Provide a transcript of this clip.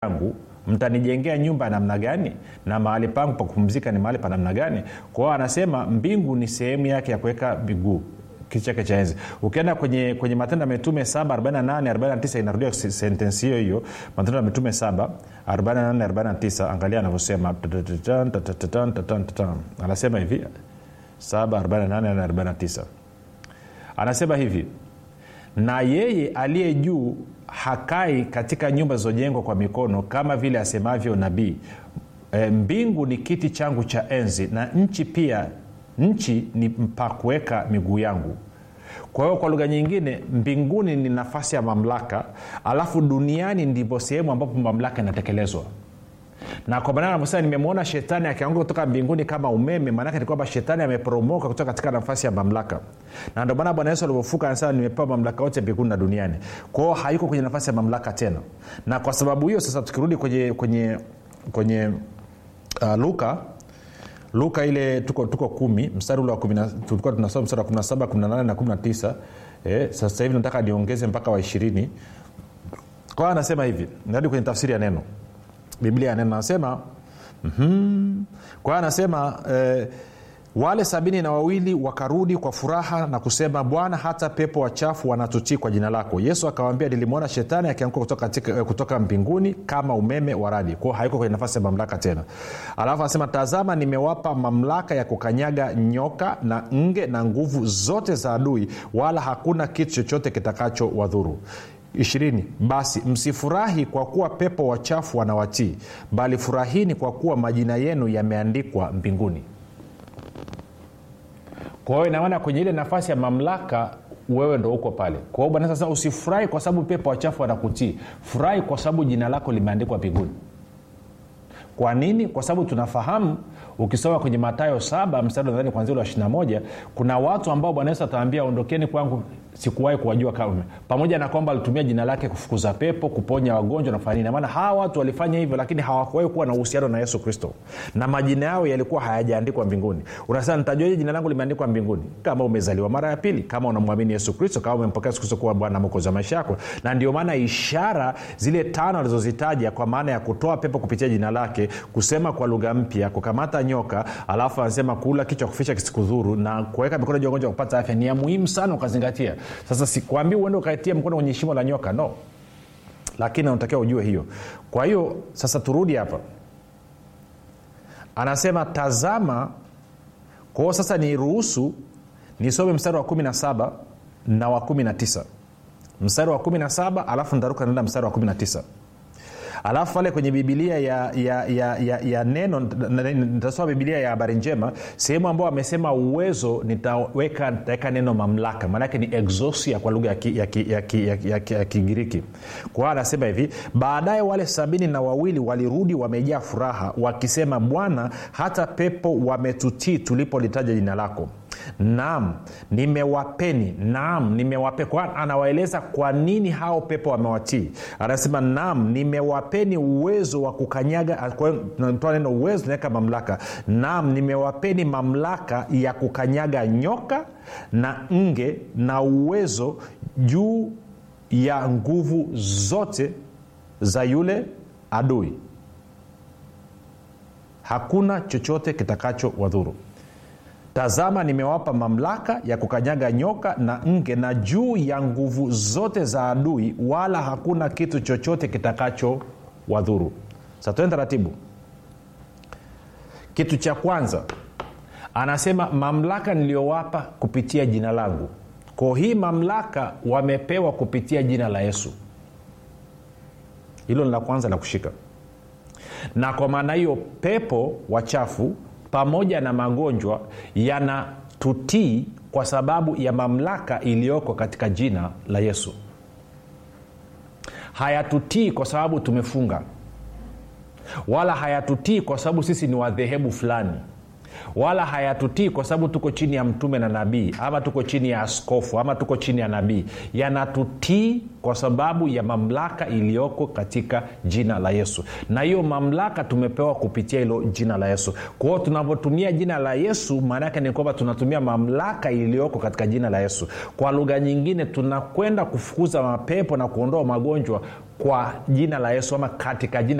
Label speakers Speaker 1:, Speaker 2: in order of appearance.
Speaker 1: yangu mtanijengea nyumba ya namna gani na mahali pangu pa kupumzika ni mahali pa namna gani kwa hiyo anasema mbingu ni sehemu yake ya kuweka miguu kiti chake cha enzi ukienda kwenye, kwenye matendo ya mitume 748 inarudia sentensi hiyo hiyo matendo ya mitume 7 48 angalia anavyosema anasema hivi 748 anasema hivi na yeye aliye juu hakai katika nyumba zilizojengwa kwa mikono kama vile asemavyo nabii e, mbingu ni kiti changu cha enzi na nchi pia nchi ni pa kuweka miguu yangu kwa hiyo kwa lugha nyingine mbinguni ni nafasi ya mamlaka alafu duniani ndipo sehemu ambapo mamlaka inatekelezwa na kwa maana anavyosema nimemwona shetani akianguka kutoka mbinguni kama umeme maanake ni kwamba shetani ameporomoka kutoka katika nafasi ya mamlaka na ndio maana bwana yesu alivyofuka anasema nimepewa mamlaka yote mbinguni na duniani kwao hayuko kwenye nafasi ya mamlaka tena na kwa sababu hiyo sasa tukirudi kwenye kwenye kwenye uh, luka luka ile tuko tuko kumi mstari ule wa tulikuwa tunasoma mstari wa 17 18 na 19 eh, sasa hivi nataka niongeze mpaka wa ishirini kwa hiyo anasema hivi narudi kwenye tafsiri ya neno biblia ya neno anasema mm-hmm. kwa hiyo anasema eh, wale sabini na wawili wakarudi kwa furaha na kusema bwana hata pepo wachafu wanatutii kwa jina lako yesu akawambia nilimwona shetani akianguka kutoka, katika, kutoka mbinguni kama umeme wa radi kwao haiko kwenye nafasi ya mamlaka tena alafu anasema tazama nimewapa mamlaka ya kukanyaga nyoka na nge na nguvu zote za adui wala hakuna kitu chochote kitakacho wadhuru ishirini basi msifurahi kwa kuwa pepo wachafu wanawatii bali furahini kwa kuwa majina yenu yameandikwa mbinguni kwa hiyo inamaana kwenye ile nafasi ya mamlaka wewe ndo uko pale kwa hiyo bwana sasa usifurahi kwa sababu pepo wachafu wanakutii furahi kwa sababu jina lako limeandikwa mbinguni kwa nini kwa sababu tunafahamu ukisoma kwenye matayo saba mstari nadhani kwanzia ule wa 21 kuna watu ambao bwana yesu ataambia ondokeni kwangu sikuwahi kuwajua kama pamoja na kwamba alitumia jina lake kufukuza pepo kuponya wagonjwa na kufanya nini maana hawa watu walifanya hivyo lakini hawakuwahi kuwa na uhusiano na yesu kristo na majina yao yalikuwa hayajaandikwa mbinguni unasema nitajuaje jina langu limeandikwa mbinguni kama umezaliwa mara ya pili kama unamwamini yesu kristo kama umempokea yesu kristo kuwa bwana mokozi wa maisha yako na ndio maana ishara zile tano alizozitaja kwa maana ya kutoa pepo kupitia jina lake kusema kwa lugha mpya kukamata nyoka alafu anasema kula kichwa kufisha kisikudhuru na kuweka mikono juu wagonjwa kupata afya ni ya muhimu sana ukazingatia sasa sikwambii uende ukaitia mkono kwenye shimo la nyoka no lakini unatakiwa ujue hiyo kwa hiyo sasa turudi hapa anasema tazama kwao sasa ni ruhusu nisome mstari wa 17 na wa 19 mstari wa 17 alafu ntaruka naenda mstari wa 19 alafu pale kwenye bibilia ya, ya, ya, ya, ya neno nitasoma bibilia ya habari njema sehemu ambayo amesema uwezo nitaweka nitaweka neno mamlaka maanake ni exosia kwa lugha ya kigiriki ya, ya, ya, ya, ya kwa hiyo anasema hivi baadaye wale sabini na wawili walirudi wamejaa furaha wakisema bwana hata pepo wametutii tulipolitaja jina lako naam nimewapeni naam nimewape kwa anawaeleza kwa nini hao pepo wamewatii anasema naam nimewapeni uwezo wa kukanyaga toa neno uwezo naweka mamlaka naam nimewapeni mamlaka ya kukanyaga nyoka na nge na uwezo juu ya nguvu zote za yule adui hakuna chochote kitakacho wadhuru tazama nimewapa mamlaka ya kukanyaga nyoka na nge na juu ya nguvu zote za adui wala hakuna kitu chochote kitakacho wadhuru sa tuende taratibu kitu cha kwanza anasema mamlaka niliyowapa kupitia jina langu ko hii mamlaka wamepewa kupitia jina la yesu hilo ni la kwanza la kushika na kwa maana hiyo pepo wachafu pamoja na magonjwa yanatutii kwa sababu ya mamlaka iliyoko katika jina la yesu hayatutii kwa sababu tumefunga wala hayatutii kwa sababu sisi ni wadhehebu fulani wala hayatutii kwa sababu tuko chini ya mtume na nabii ama tuko chini ya askofu ama tuko chini ya nabii yanatutii kwa sababu ya mamlaka iliyoko katika jina la yesu na hiyo mamlaka tumepewa kupitia hilo jina la yesu kwa hiyo tunavyotumia jina la yesu maana yake ni kwamba tunatumia mamlaka iliyoko katika jina la yesu kwa lugha nyingine tunakwenda kufukuza mapepo na kuondoa magonjwa kwa jina la yesu ama katika jina